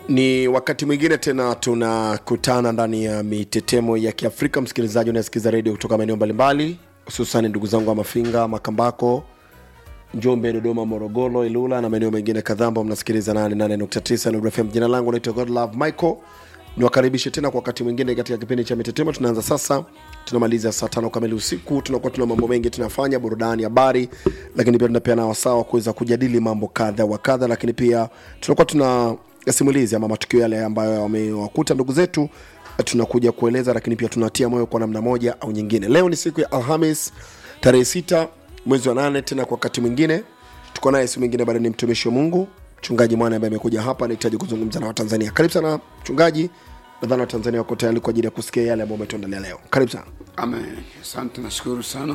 Ni wakati mwingine tena tunakutana ndani ya mitetemo ya Kiafrika. Msikilizaji unayesikiza redio kutoka maeneo mbalimbali, hususan ndugu zangu wa Mafinga, Makambako, Njombe, Dodoma, Morogoro, Ilula na maeneo mengine kadhaa ambao mnasikiliza 88.9 Nuru FM. Jina langu naitwa Godlove Michael. Niwakaribishe tena kwa wakati mwingine katika kipindi cha mitetemo. Tunaanza sasa, tunamaliza saa tano kamili usiku. Tunakuwa tuna mambo mengi tunafanya, burudani, habari, lakini pia tunapeana wasaa wa kuweza kujadili mambo kadha wa kadha, lakini pia tunakuwa tuna simulizi ama matukio yale ambayo wamewakuta ndugu zetu tunakuja kueleza, lakini pia tunatia moyo kwa namna moja au nyingine. Leo ni siku ya Alhamis tarehe sita mwezi wa nane, tena kwa wakati mwingine tuko naye, si mwingine bali ni mtumishi wa Mungu mchungaji mwana ambaye amekuja hapa, anahitaji kuzungumza na Watanzania. Karibu sana mchungaji, nadhani Watanzania wako tayari kwa ajili ya kusikia yale ambayo umetuandalia leo. Karibu sana. Amen. Asante, nashukuru sana.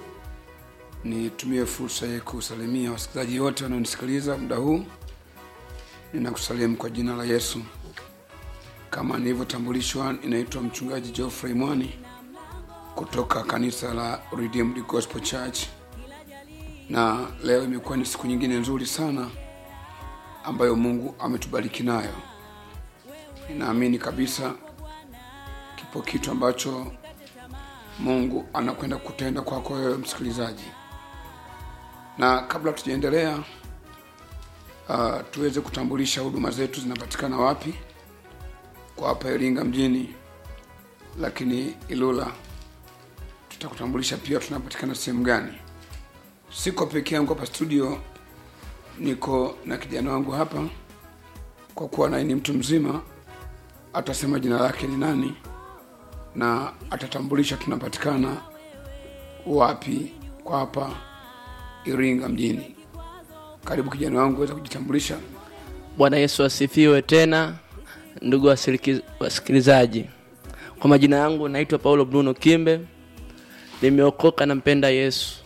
Nitumie fursa hii kusalimia wasikilizaji wote wanaonisikiliza muda huu. Ninakusalimu kwa jina la Yesu. Kama nilivyotambulishwa, inaitwa mchungaji Geoffrey Mwani kutoka kanisa la Redeemed Gospel Church, na leo imekuwa ni siku nyingine nzuri sana ambayo Mungu ametubariki nayo. Ninaamini kabisa kipo kitu ambacho Mungu anakwenda kutenda kwako wewe msikilizaji, na kabla tujaendelea, uh, tuweze kutambulisha huduma zetu zinapatikana wapi kwa hapa Iringa mjini, lakini Ilula tutakutambulisha pia tunapatikana sehemu gani. Siko peke yangu hapa studio, niko na kijana wangu hapa, kwa kuwa naye ni mtu mzima, atasema jina lake ni nani na atatambulisha tunapatikana wapi kwa hapa Iringa mjini. Karibu kijana wangu, weza kujitambulisha. Bwana Yesu asifiwe tena, ndugu wasiliki- wasikilizaji. Kwa majina yangu naitwa Paulo Bruno Kimbe, nimeokoka na mpenda Yesu.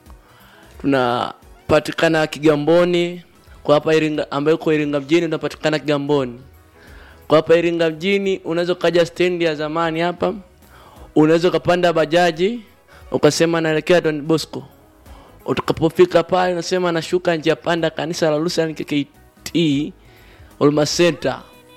Tunapatikana Kigamboni kwa hapa Iringa, ambayo uko Iringa mjini, tunapatikana Kigamboni kwa hapa Iringa mjini. Unaweza ukaja stendi ya zamani hapa, unaweza ukapanda bajaji ukasema naelekea Don Bosco. Utakapofika pale unasema nashuka njia panda kanisa la Lutheran KKT Huduma Center.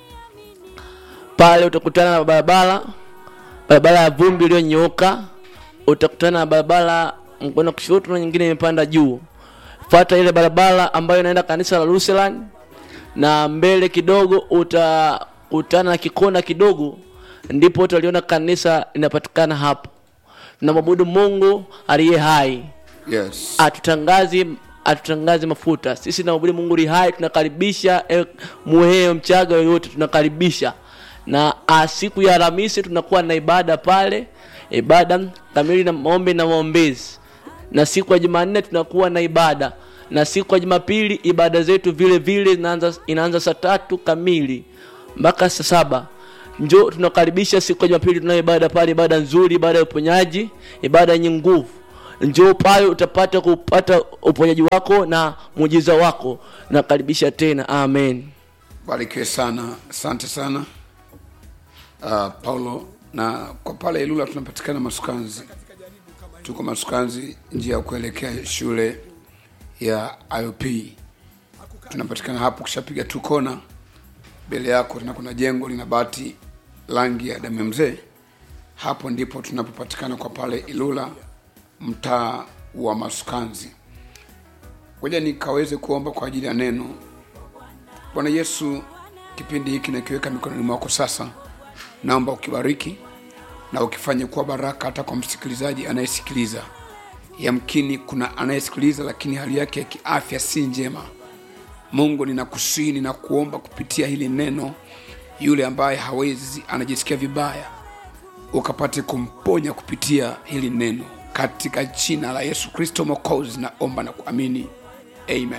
Pale utakutana na barabara barabara ya vumbi iliyonyooka, utakutana na barabara mkono kushoto na nyingine imepanda juu. Fuata ile barabara ambayo inaenda kanisa la Lutheran na mbele kidogo utakutana na kikona kidogo, ndipo utaliona kanisa linapatikana hapo. Tunamwabudu Mungu aliye hai Yes. atutangazi atutangaze mafuta sisi tunaabudu mungu li hai tunakaribisha eh, muheo mchaga yoyote tunakaribisha na ah, siku ya alhamisi tunakuwa na ibada pale ibada kamili na maombi na maombezi na siku ya jumanne tunakuwa na ibada na siku ya jumapili ibada zetu vile vile inaanza inaanza saa tatu kamili mpaka saa saba njo tunakaribisha siku ya jumapili tunayo ibada pale ibada nzuri ibada ya uponyaji ibada yenye nguvu njoo pale utapata kupata uponyaji wako na muujiza wako nakaribisha tena amen Barikiwe sana, asante sana uh, Paulo. Na kwa pale Ilula tunapatikana Masukanzi, tuko Masukanzi, njia ya kuelekea shule ya IOP. Tunapatikana hapo, kishapiga tu kona mbele yako tena kuna jengo lina bati rangi ya damu ya mzee. Hapo ndipo tunapopatikana kwa pale Ilula, mtaa wa Masukanzi. Ngoja nikaweze kuomba kwa ajili ya neno. Bwana Yesu, kipindi hiki nakiweka mikononi mwako sasa, naomba ukibariki na ukifanye kuwa baraka hata kwa msikilizaji anayesikiliza. Yamkini kuna anayesikiliza lakini hali yake ya kiafya si njema. Mungu, ninakusihi ninakuomba kupitia hili neno, yule ambaye hawezi anajisikia vibaya, ukapate kumponya kupitia hili neno, katika jina la Yesu Kristo Mwokozi naomba na kuamini, amen.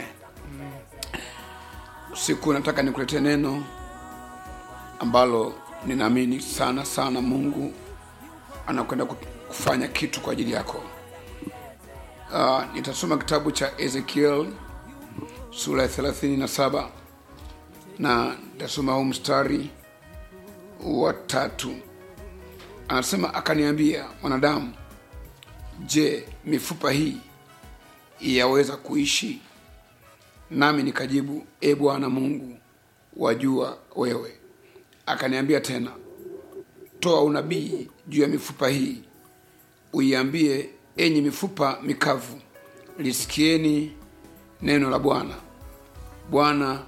Usiku nataka nikuletee neno ambalo ninaamini sana sana Mungu anakwenda kufanya kitu kwa ajili yako. Uh, nitasoma kitabu cha Ezekiel sura ya 37 na nitasoma huu mstari wa tatu. Anasema, akaniambia mwanadamu, je, mifupa hii yaweza kuishi? Nami nikajibu, e Bwana Mungu, wajua wewe akaniambia tena toa unabii juu ya mifupa hii uiambie enyi mifupa mikavu lisikieni neno la bwana bwana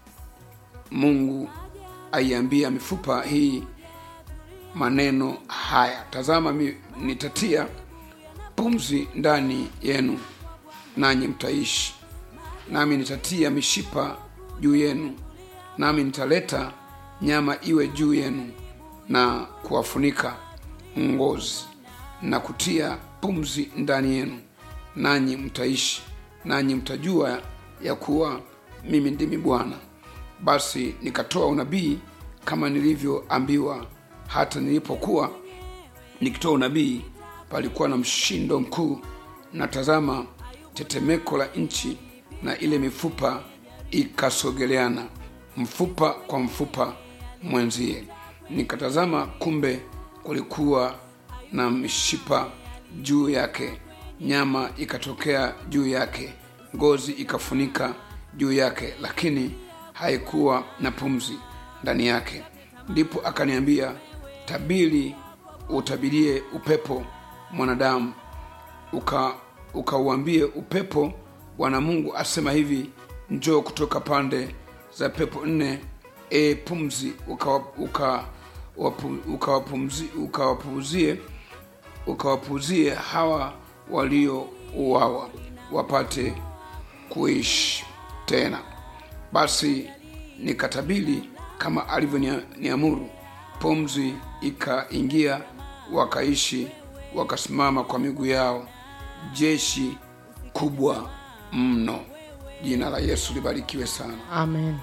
mungu aiambia mifupa hii maneno haya tazama mi, nitatia pumzi ndani yenu nanyi mtaishi nami nitatia mishipa juu yenu nami nitaleta nyama iwe juu yenu na kuwafunika ngozi na kutia pumzi ndani yenu nanyi mtaishi nanyi mtajua ya kuwa mimi ndimi bwana basi nikatoa unabii kama nilivyoambiwa hata nilipokuwa nikitoa unabii palikuwa na mshindo mkuu na tazama tetemeko la nchi na ile mifupa ikasogeleana mfupa kwa mfupa mwenzie nikatazama kumbe kulikuwa na mishipa juu yake nyama ikatokea juu yake ngozi ikafunika juu yake lakini haikuwa na pumzi ndani yake ndipo akaniambia tabiri utabirie upepo mwanadamu uka ukauambie upepo bwana mungu asema hivi njoo kutoka pande za pepo nne e pumzi ukawapuuzie uka, wapu- ukawapumzi- ukawapuuzie ukawapuuzie hawa waliouawa wapate kuishi tena basi nikatabili kama alivyoniamuru pumzi ikaingia wakaishi wakasimama kwa miguu yao jeshi kubwa mno jina la yesu libarikiwe sana amen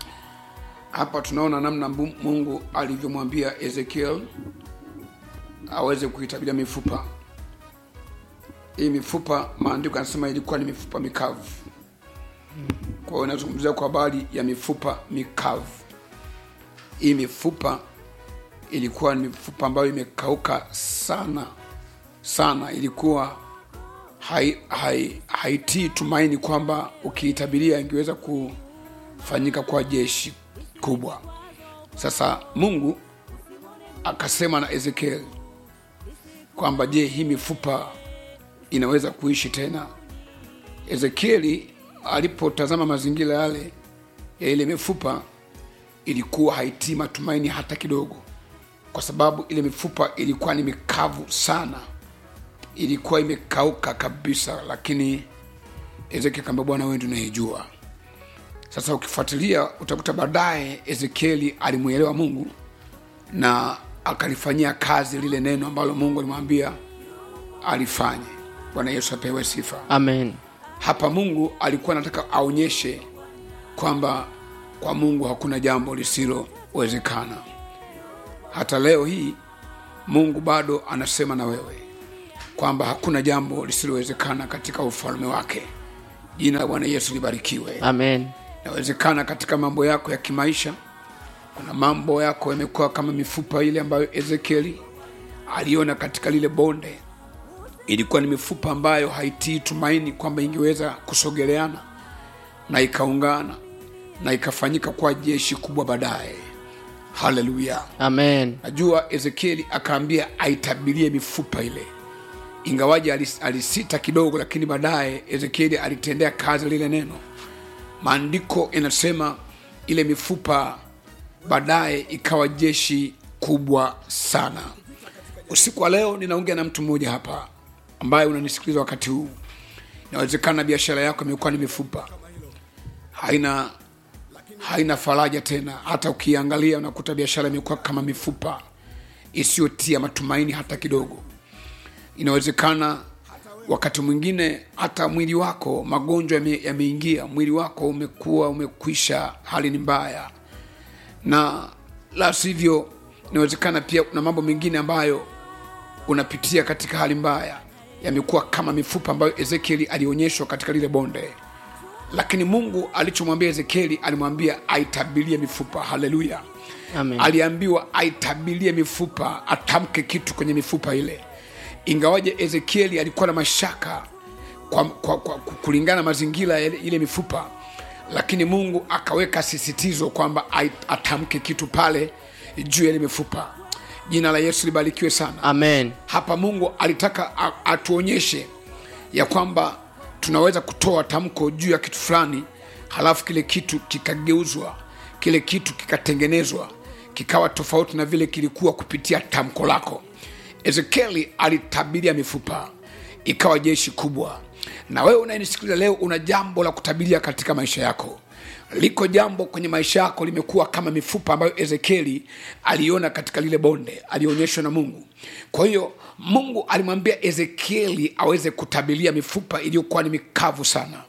hapa tunaona namna Mbu- mungu alivyomwambia ezekiel aweze kuitabiria mifupa hii mifupa maandiko yanasema ilikuwa ni mifupa mikavu kwa hiyo inazungumzia kwa habari ya mifupa mikavu hii mifupa ilikuwa ni mifupa ambayo imekauka sana sana ilikuwa hai, hai, haitii tumaini kwamba ukiitabiria ingeweza kufanyika kwa jeshi kubwa sasa mungu akasema na ezekiel kwamba je hii mifupa inaweza kuishi tena ezekieli alipotazama mazingira yale ya ile mifupa ilikuwa haitii matumaini hata kidogo kwa sababu ile mifupa ilikuwa ni mikavu sana ilikuwa imekauka kabisa lakini ezekiel kaambia bwana wewe ndio unayejua sasa ukifuatilia utakuta baadaye ezekieli alimwelewa mungu na akalifanyia kazi lile neno ambalo mungu alimwambia alifanye bwana yesu apewe sifa amen hapa mungu alikuwa anataka aonyeshe kwamba kwa mungu hakuna jambo lisilowezekana hata leo hii mungu bado anasema na wewe kwamba hakuna jambo lisilowezekana katika ufalme wake jina la bwana yesu libarikiwe amen inawezekana katika mambo yako ya kimaisha kuna mambo yako yamekuwa kama mifupa ile ambayo ezekieli aliona katika lile bonde ilikuwa ni mifupa ambayo haitii tumaini kwamba ingeweza kusogeleana na ikaungana na ikafanyika kwa jeshi kubwa baadaye haleluya amen najua ezekieli akaambia aitabirie mifupa ile ingawaji alis- alisita kidogo lakini baadaye ezekieli alitendea kazi lile neno maandiko inasema ile mifupa baadaye ikawa jeshi kubwa sana usiku wa leo ninaongea na mtu mmoja hapa ambaye unanisikiliza wakati huu inawezekana biashara yako imekuwa ni mifupa haina haina faraja tena hata ukiangalia unakuta biashara imekuwa kama mifupa isiyotia matumaini hata kidogo inawezekana wakati mwingine hata mwili wako magonjwa yame- yameingia mwili wako umekuwa umekwisha hali ni mbaya na la sivyo inawezekana pia kuna mambo mengine ambayo unapitia katika hali mbaya yamekuwa kama mifupa ambayo ezekieli alionyeshwa katika lile bonde lakini mungu alichomwambia ezekieli alimwambia aitabirie mifupa haleluya Amen. aliambiwa aitabirie mifupa atamke kitu kwenye mifupa ile ingawaje ezekieli alikuwa na mashaka kwa, kwa, kwa, kulingana na mazingira ya ile ile mifupa lakini mungu akaweka sisitizo kwamba ai- atamke kitu pale juu ya ile mifupa jina la yesu libarikiwe sana amen hapa mungu alitaka a- atuonyeshe ya kwamba tunaweza kutoa tamko juu ya kitu fulani halafu kile kitu kikageuzwa kile kitu kikatengenezwa kikawa tofauti na vile kilikuwa kupitia tamko lako ezekieli alitabiria mifupa ikawa jeshi kubwa na wewe unayenisikiliza leo una jambo la kutabiria katika maisha yako liko jambo kwenye maisha yako limekuwa kama mifupa ambayo ezekieli aliona katika lile bonde alionyeshwa na mungu kwa hiyo mungu alimwambia ezekieli aweze kutabiria mifupa iliyokuwa ni mikavu sana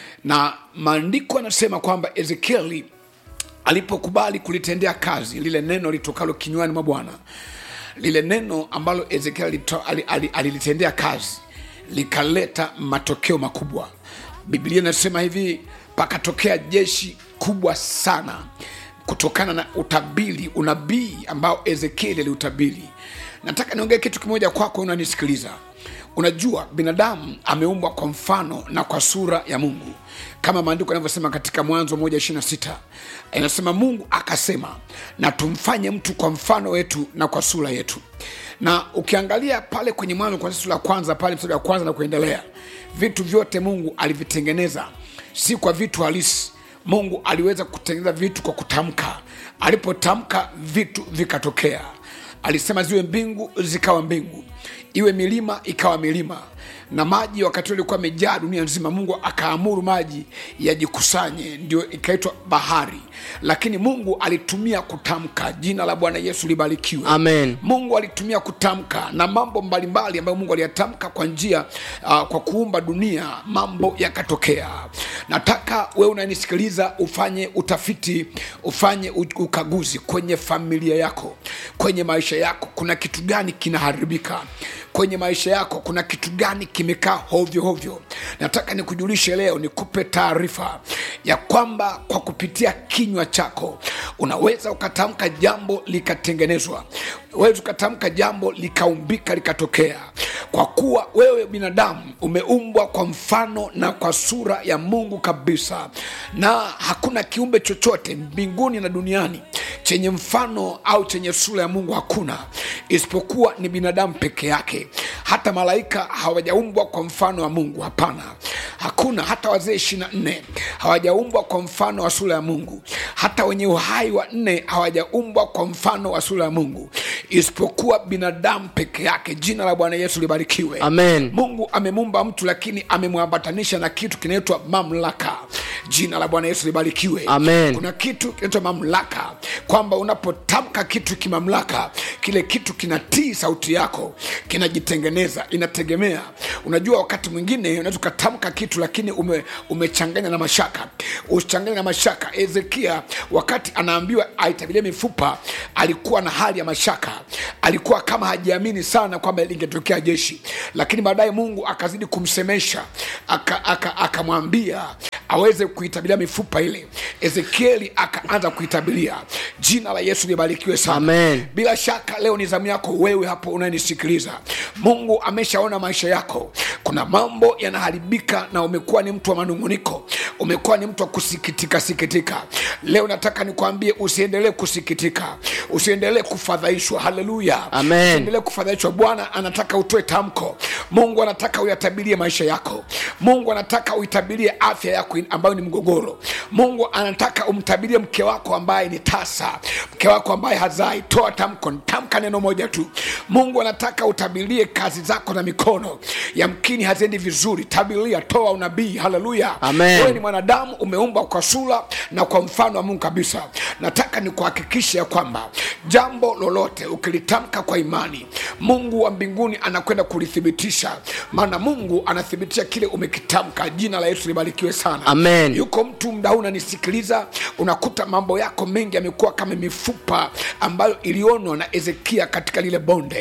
na maandiko yanasema kwamba ezekieli alipokubali kulitendea kazi lile neno litokalo kinywani mwa bwana lile neno ambalo ezekiel alito- ali- ali- alilitendea kazi likaleta matokeo makubwa biblia inasema hivi pakatokea jeshi kubwa sana kutokana na utabiri unabii ambao ezekieli aliutabiri nataka niongee kitu kimoja kwako unanisikiliza unajua binadamu ameumbwa kwa mfano na kwa sura ya mungu kama maandiko yanavyosema katika mwanzo moja ishirina sita inasema mungu akasema na tumfanye mtu kwa mfano wetu na kwa sura yetu na ukiangalia pale kwenye mwanzo kwa sura ya kwanza pale mstari wa kwanza na kuendelea vitu vyote mungu alivitengeneza si kwa vitu halisi mungu aliweza kutengeneza vitu kwa kutamka alipotamka vitu vikatokea alisema ziwe mbingu zikawa mbingu iwe milima ikawa milima na maji wakati ule ilikuwa amejaa dunia nzima mungu akaamuru maji yajikusanye ndio ikaitwa bahari lakini mungu alitumia kutamka jina la bwana yesu libarikiwe Amen. mungu alitumia kutamka na mambo mbalimbali ambayo mungu aliyatamka kwa njia uh, kwa kuumba dunia mambo yakatokea nataka wewe unanisikiliza ufanye utafiti ufanye u- ukaguzi kwenye familia yako kwenye maisha yako kuna kitu gani kinaharibika kwenye maisha yako kuna kitu gani kimekaa hovyo hovyo nataka nikujulishe leo nikupe taarifa ya kwamba kwa kupitia kinywa chako unaweza ukatamka jambo likatengenezwa uweza ukatamka jambo likaumbika likatokea kwa kuwa wewe binadamu umeumbwa kwa mfano na kwa sura ya mungu kabisa na hakuna kiumbe chochote mbinguni na duniani chenye mfano au chenye sura ya mungu hakuna isipokuwa ni binadamu peke yake hata malaika hawajaumbwa kwa mfano wa mungu hapana hakuna hata wazee ishiri na nne hawajaumbwa kwa mfano wa sura ya mungu hata wenye uhai wa nne hawajaumbwa kwa mfano wa sura ya mungu isipokuwa binadamu peke yake jina la bwana yesu libarikiwe Amen. mungu amemumba mtu lakini amemwambatanisha na kitu kinaitwa mamlaka jina la bwana yesu libarikiwe Amen. kuna kitu kinaitwa mamlaka kwamba unapotamka kitu kimamlaka kile kitu kinatii sauti yako kinajitengeneza inategemea unajua wakati mwingine unaweza ukatamka kitu lakini ume, umechanganya na mashaka usichanganya na mashaka ezekia wakati anaambiwa aitabirie mifupa alikuwa na hali ya mashaka alikuwa kama hajiamini sana kwamba lingetokea jeshi lakini baadaye mungu akazidi kumsemesha akamwambia aka, aka akamwambia aweze kuitabiria mifupa ile ezekieli akaanza kuitabiria jina la yesu libarikiwe sana Amen. bila shaka leo ni zamu yako wewe hapo unayenisikiliza mungu ameshaona maisha yako kuna mambo yanaharibika na umekuwa ni mtu wa manunguniko umekuwa ni mtu wa kusikitika sikitika leo nataka nikwambie usiendelee kusikitika usiendelee kufadhaishwa haleluya Amen. usiendelee kufadhaishwa bwana anataka utoe tamko mungu anataka uyatabirie maisha yako mungu anataka uitabirie afya yako in- ambayo ni mgogoro mungu anataka umtabirie mke wako ambaye ni tasa mke wako ambaye hazai toa tamko tamka neno moja tu mungu anataka utabirie kazi zako na mikono yamkini haziendi vizuri tabiria toa unabii haleluya Amen. Wewe ni mwanadamu umeumbwa kwa sura na kwa mfano wa mungu kabisa nataka nikuhakikishe ya kwamba jambo lolote ukilitamka kwa imani mungu wa mbinguni anakwenda kulithibitisha maana mungu anathibitisha kile umekitamka jina la yesu libarikiwe sana Amen. yuko mtu mda huu unanisikiliza unakuta mambo yako mengi yamekuwa kama mifupa ambayo ilionwa na ezekia katika lile bonde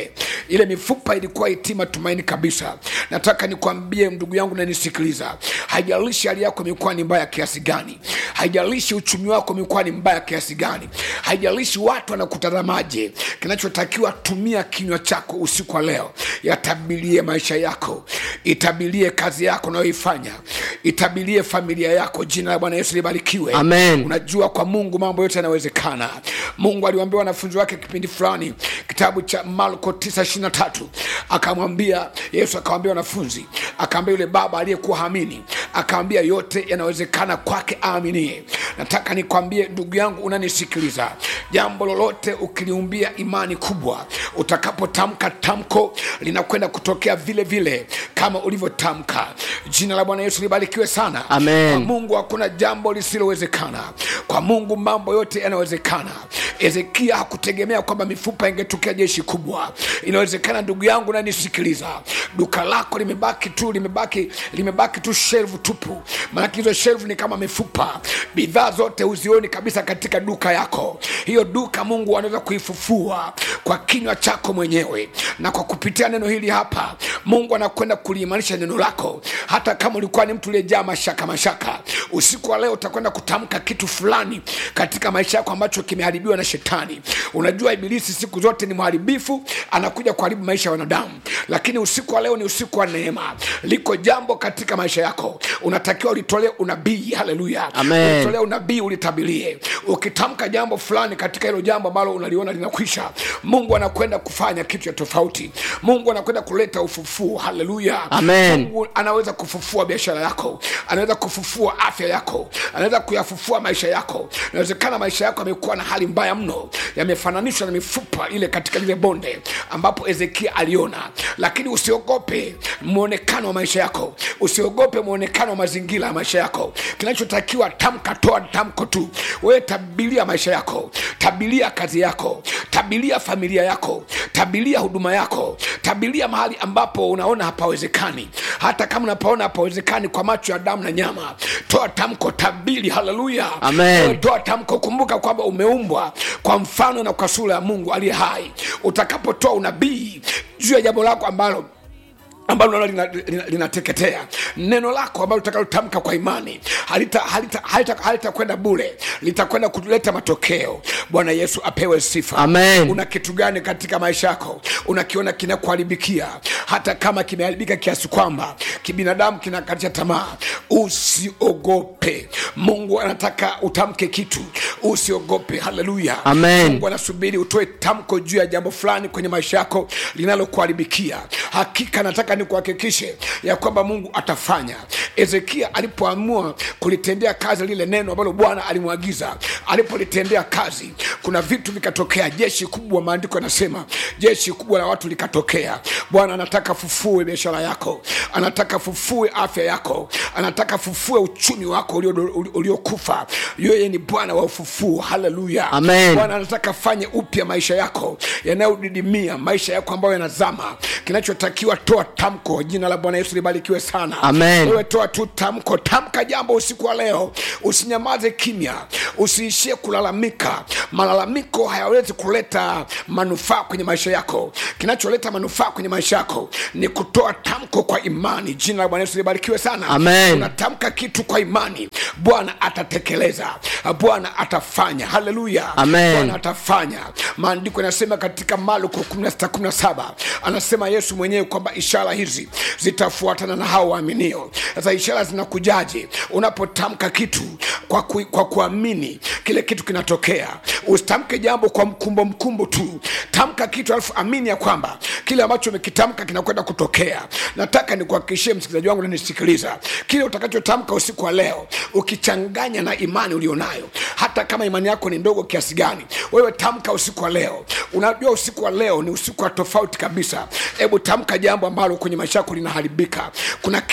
ile mifupa ilikuwa itii matumaini kabisa nataka nikwambie ndugu yangu nanisikiliza haijalishi hali yako imekuwa ni mbaya kiasi gani haijalishi uchumi wako umekuwa ni mbaya kiasi gani haijalishi watu wanakutazamaje kinachotakiwa tumia kinywa chako usiku wa leo yatabilie maisha yako itabilie kazi yako unayoifanya itabilie familia yako jina la bwana yesu libarikiwe Amen. unajua kwa mungu mambo yote yanawezekana mungu aliwaambia wanafunzi wake kipindi fulani kitabu cha marko 923 akamwambia yesu akawambia wanafunzi akaambia yule baba aliyekuwa hamini akaambia yote yanawezekana kwake aaminie nataka nikwambie ndugu yangu unanisikiliza jambo lolote ukiliumbia imani kubwa utakapotamka tamko linakwenda kutokea vile vile kama ulivyotamka jina la bwana yesu libarikiwe sana Amen. Kwa mungu hakuna jambo lisilowezekana kwa mungu mambo yote yanawezekana ezekia hakutegemea kwamba mifupa ingetokea jeshi kubwa inawezekana ndugu yangu nanisikiliza duka lako limebaki tu limebaki limebaki tu shelvu tupu maanake hizo shelvu ni kama mifupa bidhaa zote huzioni kabisa katika duka yako hiyo duka mungu anaweza kuifufua kwa kinywa chako mwenyewe na kwa kupitia neno hili hapa mungu anakwenda kuliimarisha neno lako hata kama ulikuwa ni mtu uliyejaa mashaka mashaka usiku wa leo utakwenda kutamka kitu fulani katika maisha yako ambacho kimeharibiwa na shetani unajua ibilisi siku zote ni mharibifu anakuja kuharibu maisha ya wanadamu lakini usiku wa leo ni usiku wa neema liko jambo katika maisha yako unatakiwa ulitolee unabii haleluya Amen. ulitolee unabii ulitabilie ukitamka jambo fulani katika hilo jambo ambalo unaliona linakwisha mungu anakwenda kufanya kitu cha tofauti mungu anakwenda kuleta ufufuo haleluya Amen. mungu anaweza kufufua biashara yako anaweza kufufua afya yako anaweza kuyafufua maisha yako inawezekana maisha yako yamekuwa na hali mbaya mno yamefananishwa na mifupa ile katika lile bonde ambapo ezekia aliona lakini usiogope mwonekano wa maisha yako usiogope mwonekano wa mazingira ya maisha yako kinachotakiwa tamka toa tamko tu wewe tabilia maisha yako tabilia kazi yako tabilia familia yako tabilia huduma yako tabilia mahali ambapo unaona hapawezekani hata kama unapaona hapawezekani kwa macho ya damu na nyama toa tamko tabili haleluya Amen. Wewe toa tamko kumbuka kwamba umeumbwa kwa mfano na kwa sura ya mungu aliye hai utakapotoa unabii juu ya jambo lako ambalo ambalo nalo linateketea lina, lina linateketea. neno lako ambalo utakalotamka kwa imani halitakwenda halita, halita, halita kwenda bure litakwenda kuleta matokeo bwana yesu apewe sifa Amen. una kitu gani katika maisha yako unakiona kinakuharibikia hata kama kimeharibika kiasi kwamba kibinadamu kinakatisha tamaa usiogope mungu anataka utamke kitu usiogope haleluya Amen. mungu anasubiri utoe tamko juu ya jambo fulani kwenye maisha yako linalokuharibikia hakika nataka nikuhakikishe ya kwamba mungu atafanya ezekia alipoamua kulitendea kazi lile neno ambalo bwana alimwagiza alipolitendea kazi kuna vitu vikatokea jeshi kubwa maandiko yanasema jeshi kubwa la watu likatokea bwana anataka fufue biashara yako anataka fufue afya yako anataka fufue uchumi wako ulio- uliokufa yeye ni bwana wa ufufuo haleluya Amen. bwana anataka fanye upya maisha yako yanayodidimia maisha yako ambayo yanazama kinachotakiwa toa tamko jina la bwana yesu libarikiwe sana Amen. wewe toa tu tamko tamka jambo usiku wa leo usinyamaze kimya usiishie kulalamika malalamiko hayawezi kuleta manufaa kwenye maisha yako kinacholeta manufaa kwenye maisha yako ni kutoa tamko kwa imani jina la bwana yesu libarikiwe sana Amen. unatamka kitu kwa imani bwana atatekeleza bwana atafanya haleluya Amen. bwana atafanya maandiko yanasema katika maluko 16:17 anasema yesu mwenyewe kwamba ishara hizi zitafuatana na hao waaminio sasa ishara zinakujaje unapotamka kitu kwa, ku, kwa kuamini kile kitu kinatokea usitamke jambo kwa mkumbo mkumbo tu tamka kitu alafu amini ya kwamba kile ambacho umekitamka kinakwenda kutokea nataka nikuhakikishie msikilizaji wangu nanisikiliza kile utakachotamka usiku wa leo ukichanganya na imani ulionayo hata kama imani yako ni ndogo kiasi gani wewe tamka usiku wa leo unajua usiku wa leo ni usiku wa tofauti kabisa hebu tamka jambo ambalo kwenye maisha yako linaharibika kuna kitu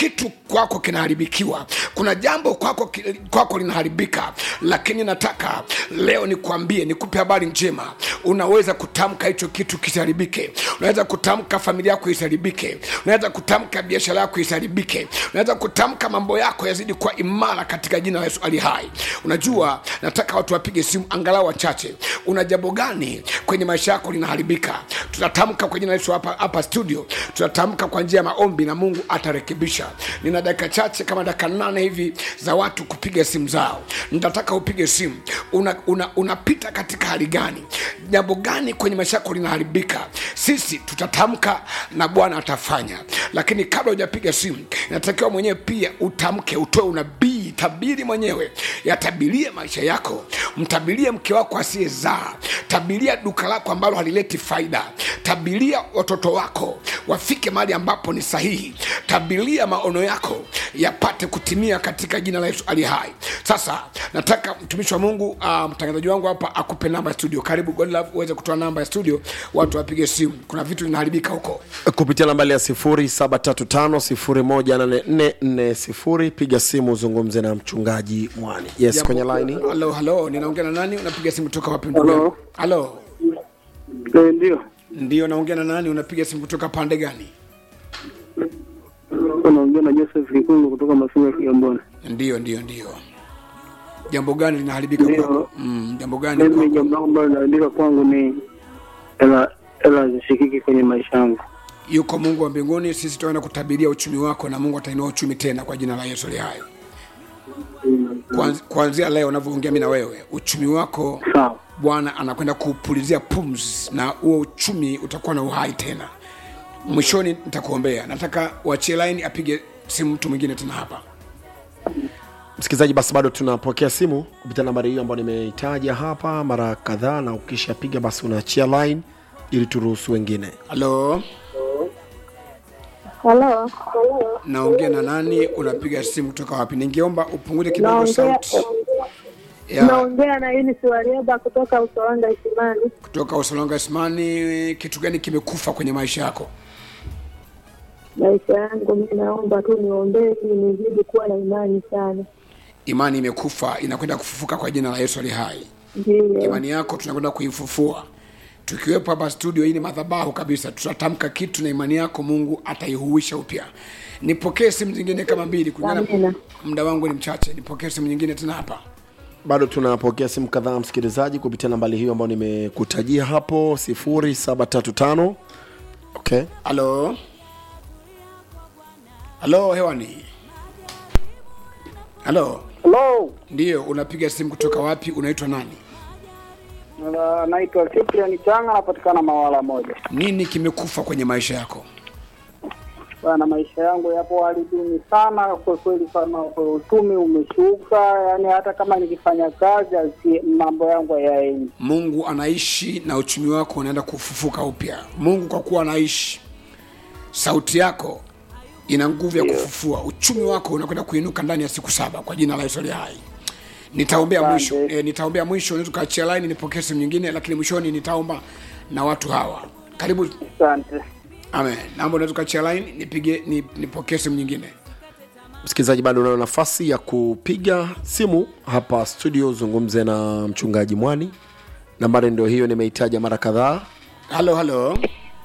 kwako kinaharibikiwa kuna jambo kwako, ki- kwako linaharibika lakini nataka leo nikuambie nikupe habari njema unaweza kutamka hicho kitu kisiharibike unaweza kutamka familia yako isiharibike unaweza kutamka biashara yako isiharibike unaweza kutamka mambo yako yazidi kuwa imara katika jina la yesu ali hai unajua nataka watu wapige simu angalau wachache una jambo gani kwenye maisha yako linaharibika tutatamka kwa jina la yesu hapa, hapa studio tutatamka kwa njia ya maombi na mungu atarekebisha nina dakika chache kama dakika nane hivi za watu kupiga simu zao nitataka upige simu unapita una, unapita katika hali gani jambo gani kwenye maisha yako linaharibika sisi tutatamka na bwana atafanya lakini kabla hujapiga simu inatakiwa mwenyewe pia utamke utoe unabii tabiri mwenyewe yatabirie maisha yako mtabirie mke wako asiyezaa tabiria duka lako ambalo halileti faida tabiria watoto wako wafike mahali ambapo ni sahihi tabiria maono yako yapate kutimia katika jina la yesu ali hai sasa nataka mtumishi wa mungu uh, mtangazaji wangu hapa akupe namba ya studio karibu godlove uweze kutoa namba ya studio watu wapige simu kuna vitu vinaharibika huko kupitia nambali ya 735 piga simu uzungumze na mchungaji mwani yes Jambo- kwenye laini halo halo ninaongea na nani unapiga simu kutoka wapi ndugu Halo. yangu? halo Eh, ndio ndio naongea na nani unapiga simu kutoka pande gani unaongea na Joseph Kikungu kutoka Masinga Kigamboni. ndio ndio ndio jambo gani linaharibika Ndio. kwako mm, jambo gani Mimi kwako? jambo langu ambalo linaandika kwangu ni hela hela zishikiki kwenye maisha yangu. yuko mungu wa mbinguni sisi tutaenda kutabiria uchumi wako na mungu atainua uchumi tena kwa jina la yesu li hai Kuanz- kuanzia leo unavyoongea mi na wewe uchumi wako Sawa. bwana anakwenda kupulizia pumzi na huo uchumi utakuwa na uhai tena mwishoni nitakuombea nataka uachie line apige simu mtu mwingine tena hapa msikilizaji basi bado tunapokea simu kupitia nambari hiyo ambayo nimeitaja hapa mara kadhaa na ukishapiga basi unaachia line ili turuhusu wengine halo Halo, naongea na nani unapiga simu kutoka wapi ningeomba upunguze kidogo naongea sauti ya naongea na Eunice Warieba kutoka Usawanga Isimani. kutoka usalonga ismani kitu gani kimekufa kwenye maisha yako Maisha yangu mi naomba tu niombee ili nizidi kuwa na imani sana. imani imekufa inakwenda kufufuka kwa jina la yesu ali hai Ndiyo, imani yako tunakwenda kuifufua tukiwepo hapa studio hii ni madhabahu kabisa tutatamka kitu na imani yako mungu ataihuisha upya nipokee simu zingine kama mbili kulingana Amina. muda wangu ni mchache nipokee simu nyingine tena hapa bado tunapokea simu kadhaa msikilizaji kupitia nambari hiyo ambayo nimekutajia hapo 735 okay halo halo hewani halo Hello. ndiyo unapiga simu kutoka wapi unaitwa nani Na- Naitwa Cyprian Changa napatikana Mawala moja. nini kimekufa kwenye maisha yako Bana, maisha yangu yapo hali duni sana kwa kweli, sana kwa uchumi umeshuka, yani hata kama nikifanya kazi asi- mambo yangu hayaendi. mungu anaishi na uchumi wako unaenda kufufuka upya mungu kwa kuwa anaishi sauti yako ina nguvu ya kufufua uchumi wako unakwenda kuinuka ndani ya siku saba kwa jina la yesu aliye hai nitaombea mwisho Asante. e, nitaombea mwisho unaweza ukaachia laini nipokee simu nyingine lakini mwishoni nitaomba na watu hawa karibu Asante. amen naomba unaweza ukaachia laini nipige ni, nipokee simu nyingine msikilizaji bado unayo nafasi ya kupiga simu hapa studio zungumze na mchungaji mwani nambari ndio hiyo nimeitaja mara kadhaa halo halo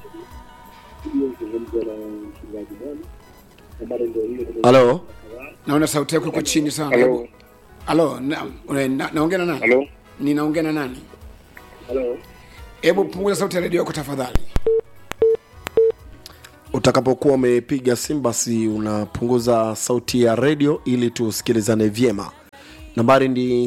halo naona sauti yako iko chini sana Hebu- halo na- una- na- naongea na nani Halo? ninaongea na nani hebu punguza sauti ya redio yako tafadhali utakapokuwa umepiga simu basi unapunguza sauti ya redio ili tusikilizane vyema nambari ni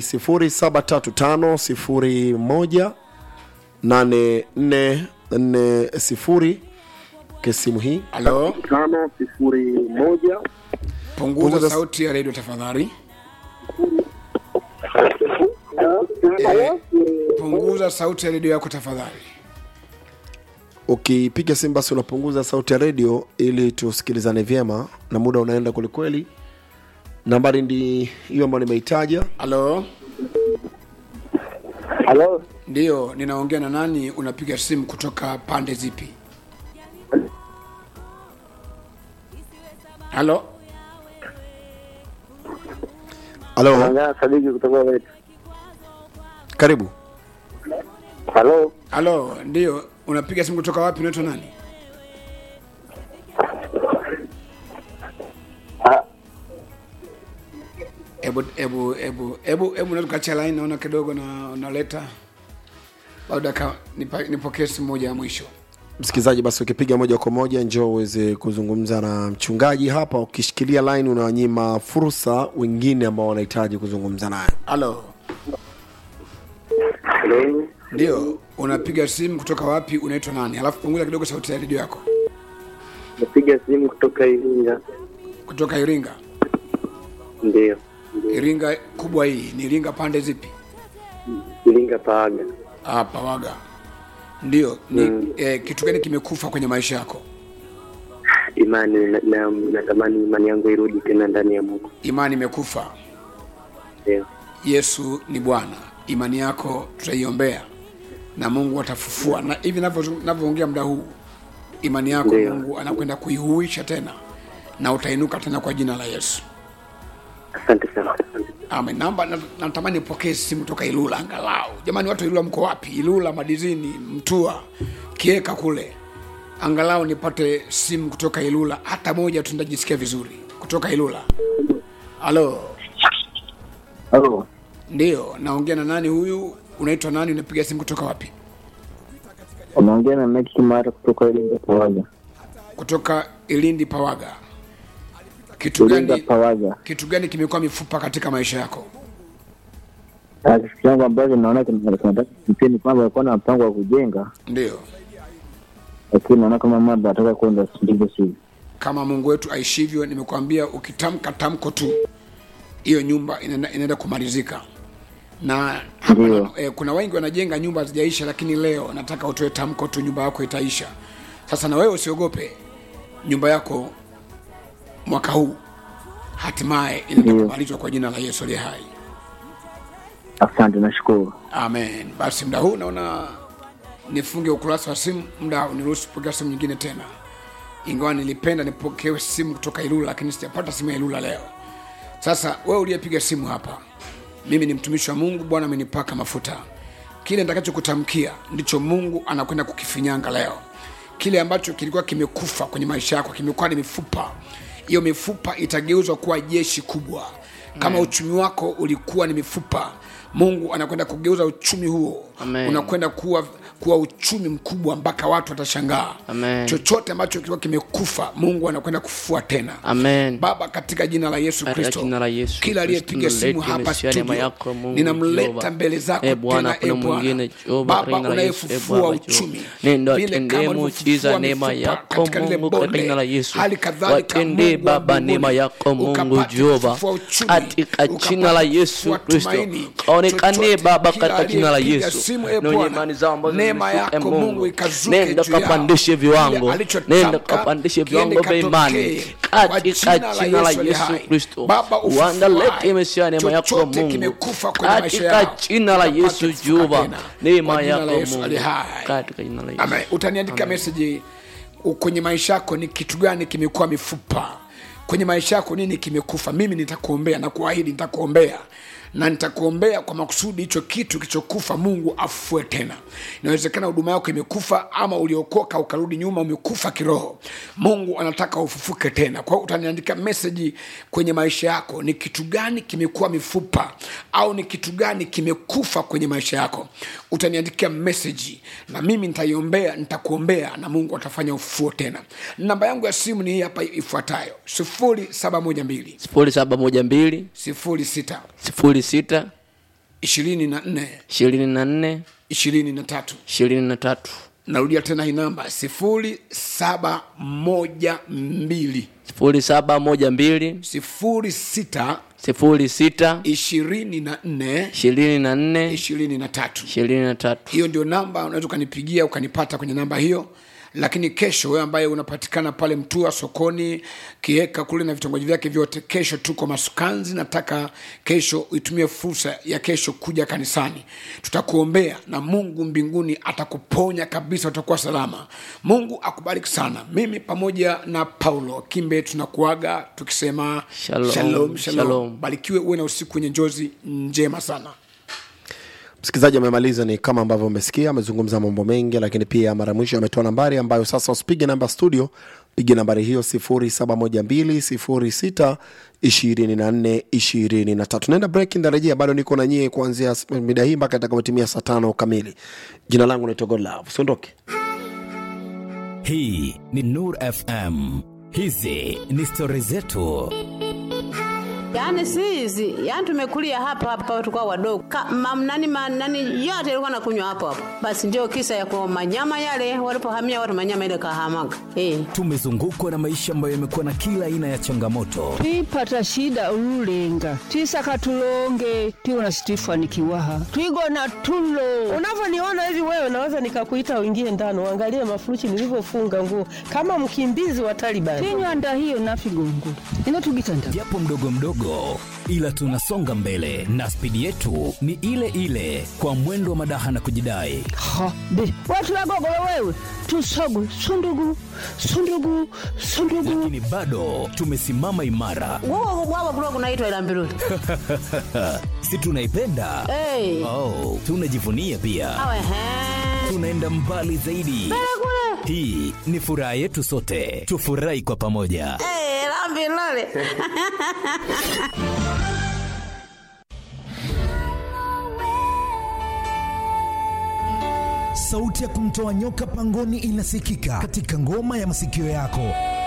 735 ke simu hii halo tano sifuri moja punguza Punguza- sauti ya redio tafadhali Eh, punguza sauti ya redio yako tafadhali ukipiga simu basi unapunguza sauti ya redio ili tusikilizane vyema na muda unaenda kwelikweli nambari ndi hiyo ambayo nimeitaja halo Halo. ndio ninaongea na nani unapiga simu kutoka pande zipi halo halo Naongea Sadiki kutoka wetu. karibu Halo, halo ndio unapiga simu kutoka wapi unaitwa nani Ah, hebu hebu hebu hebu hebu unaweza kuachia line naona kidogo na unaleta labda ka nipa- nipokee simu moja ya mwisho msikilizaji basi ukipiga moja kwa moja njoo uweze kuzungumza na mchungaji hapa ukishikilia line unawanyima fursa wengine ambao wanahitaji kuzungumza naye halo halo. ndio unapiga simu kutoka wapi unaitwa nani alafu punguza kidogo sauti ya redio yako Napiga simu kutoka Iringa. kutoka iringa Ndio. iringa kubwa hii ni iringa pande zipi Iringa Paaga. hapa waga ndio ni mm. eh, kitu gani kimekufa kwenye maisha yako Imani na, na, natamani imani yangu irudi tena ndani ya Mungu. imani imekufa Ndio. yesu ni bwana imani yako tutaiombea na mungu atafufua na hivi navyo- navyoongea muda huu imani yako Ndio. mungu anakwenda kuihuisha tena na utainuka tena kwa jina la yesu Asante sana. Asante. amen namba na- natamani nipokee simu toka ilula angalau jamani watu wa ilula mko wapi ilula madizini mtua kieka kule angalau nipate simu kutoka ilula hata moja tu ndajisikia vizuri kutoka ilula halo Halo, ndio naongea na nani huyu unaitwa nani unapiga simu kutoka wapi unaongea na Mike Kimara kutoka Iringa Pawaga. kutoka ilindi pawaga kitu Iringa gani Pawaga. kitu gani kimekuwa mifupa katika maisha yako Ah, Kitu changu ambacho naona kina- kinataka kimpia ni kwamba alikuwa na mpango wa kujenga, ndio lakini naona kama mambo ataka kwenda ndivyo sivyo. kama mungu wetu aishivyo nimekuambia ukitamka tamko tu hiyo nyumba inaenda, inaenda kumalizika na hapa Ndio. na, eh, kuna wengi wanajenga nyumba hazijaisha lakini leo nataka utoe tamko tu nyumba yako itaisha sasa na wewe usiogope nyumba yako mwaka huu hatimaye inaenda Ndio. kumalizwa kwa jina la yesu aliye hai Asante, nashukuru. amen basi muda huu naona nifunge ukurasa wa simu muda uniruhusu kupokea simu nyingine tena ingawa nilipenda nipokewe simu kutoka ilula lakini sijapata simu ya ilula leo sasa wewe uliyepiga simu hapa mimi ni mtumishi wa mungu bwana amenipaka mafuta kile nitakachokutamkia ndicho mungu anakwenda kukifinyanga leo kile ambacho kilikuwa kimekufa kwenye maisha yako kimekuwa ni mifupa hiyo mifupa itageuzwa kuwa jeshi kubwa kama uchumi wako ulikuwa ni mifupa mungu anakwenda kugeuza uchumi huo Amen. unakwenda kuwa kuwa uchumi mkubwa mpaka watu watashangaa Amen. chochote ambacho kilikuwa kimekufa mungu anakwenda kufua tena amen baba katika jina la yesu Katika kristo jina la Yesu kila aliyepiga Kristo, simu nalete hapa Mesia neema studio yako, Mungu ninamleta Jehova. mbele zako Eh, Bwana, tena hakuna e Bwana mwingine, Jehova, baba katika jina la Yesu, eh, unayefufua Baba, uchumi Jehova. Nenda Vile watendee kama muujiza ulivyofufua neema mifupa yako, katika lile Mungu, katika bonde, jina la Yesu. hali kadhalika Watendee Mungu wa Baba mbinguni, neema yako, Mungu ukapate Jehova. kufufua uchumi, Katika jina la ukapate Yesu kufufua Kristo. tumaini. Kaonekane Chochote, Baba kila katika jina la aliyepiga Yesu. simu, e Na wenye Bwana, imani zao ambazo neema zimeshuka, yako Mungu. Mungu ikazuke Nenda juu yao. kapandishe viwango. Kile alichotamka, Nenda kapandishe viwango kiende vya imani. katokee. Kwa Katika jina la aliye Yesu hai. Kristo. Baba, ufufuae. Uandalete Mesia neema yako, Chochote Mungu. kimekufa kwenye maisha Katika yao, jina la ukapate Yesu kufufuka Jehova. tena. Neema Kwa jina la yako, Yesu Mungu. aliye hai. Katika jina la Yesu. Amen. utaniandika meseji u- kwenye maisha yako ni kitu gani kimekuwa mifupa kwenye maisha yako nini kimekufa mimi nitakuombea na kuahidi nitakuombea na nitakuombea kwa makusudi hicho kitu kilichokufa mungu afue tena inawezekana huduma yako imekufa ama uliokoka ukarudi nyuma umekufa kiroho mungu anataka ufufuke tena kwa hiyo utaniandika meseji kwenye maisha yako ni kitu gani kimekuwa mifupa au ni kitu gani kimekufa kwenye maisha yako utaniandikia meseji na mimi nitaiombea nitakuombea na mungu atafanya ufufuo tena namba yangu ya simu ni hii hapa ifuatayo sifuri saba moja mbili sifuri saba moja mbili sifuri sita sifuri sita ishirini na nne ishirini na nne ishirini na tatu ishirini na tatu narudia tena hii namba sifuri saba moja mbili sifuri saba moja mbili sifuri sita sifuri sita ishirini na nne ishirini na nne ishirini na tatu ishirini na tatu hiyo ndio namba unaweza ukanipigia ukanipata kwenye namba hiyo lakini kesho wewe ambaye unapatikana pale mtua sokoni kieka kule na vitongoji vyake vyote kesho tuko masukanzi nataka kesho uitumie fursa ya kesho kuja kanisani tutakuombea na mungu mbinguni atakuponya kabisa utakuwa salama mungu akubariki sana mimi pamoja na paulo kimbe tunakuaga tukisema Shalom, shalom, shalom. shalom. barikiwe uwe na usiku wenye njozi njema sana msikilizaji amemaliza ni kama ambavyo umesikia amezungumza mambo mengi lakini pia mara ya mwisho ametoa nambari ambayo sasa usipige namba studio pige nambari hiyo 712 naenda break ndarejea bado niko na nyie kuanzia mida hii mpaka itakapotimia saa tano kamili jina langu naitwa godlove usiondoke hii ni nur fm hizi ni stori zetu Yaani si hizi, yaani tumekulia hapa hapa tulikuwa wadogo. Ka, mam, nani, ma, nani yote ilikuwa nakunywa hapo hapo. Basi ndio kisa ya kwa manyama yale walipohamia watu manyama ile kahamaga. Eh. tumezungukwa na maisha ambayo yamekuwa na kila aina ya changamoto twipata shida ululenga twisaka tulonge tiwona situifanikiwaha twigona tulo unavyoniona hivi wewe naweza nikakuita uingie ndani uangalie mafuruchi nilivyofunga nguo kama mkimbizi wa Taliban. tinywanda hiyo nafigongo inotugitanda japo mdogo mdogo ila tunasonga mbele na spidi yetu ni ile ile kwa mwendo wa madaha na kujidai ha be watu wagogolo wewe tusogwe sundugu sundugu sundugu lakini bado tumesimama imara Wao wao kulikuwa kunaitwa ila mbiruli. si tunaipenda Eh. oh, tunajivunia pia Awe he. tunaenda mbali zaidi hii ni furaha yetu sote tufurahi kwa pamoja Eh, la mbiruli. sauti ya kumtoa nyoka pangoni inasikika katika ngoma ya masikio yako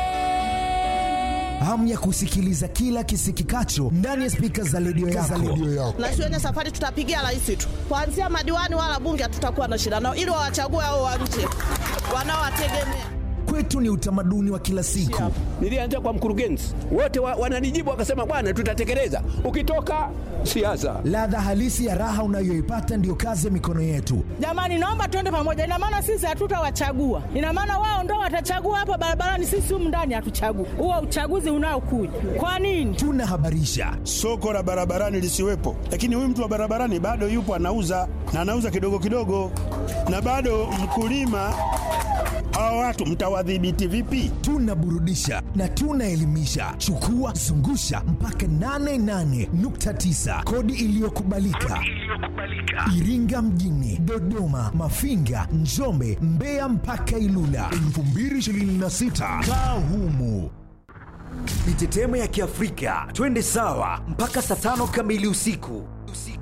hamu ya kusikiliza kila kisikikacho ndani ya spika za redio yako. na shuleni safari tutapigia rais tu, kuanzia madiwani wala bunge hatutakuwa na shida nao, ili wawachague hao wa nje wanaowategemea. Kwetu ni utamaduni wa kila siku. Nilianza kwa mkurugenzi, wote wa, wananijibu wakasema, bwana, tutatekeleza. Ukitoka siasa, Ladha halisi ya raha unayoipata ndiyo kazi ya mikono yetu. Jamani, naomba tuende pamoja. Ina maana sisi hatutawachagua, ina maana wao ndo watachagua hapa barabarani, sisi humu ndani hatuchagui. Huo uchaguzi unaokuja kwa nini? Tunahabarisha soko la barabarani lisiwepo, lakini huyu mtu wa barabarani bado yupo anauza na anauza kidogo kidogo, na bado mkulima. Hawa watu mtawadhibiti vipi? tunaburudisha na tunaelimisha. Chukua zungusha mpaka 88.9 kodi iliyokubalika Iringa mjini, Dodoma, Mafinga, Njombe, Mbeya mpaka Ilula 2026 kaa humu. Mitetemo ya Kiafrika, twende sawa mpaka saa tano kamili usiku.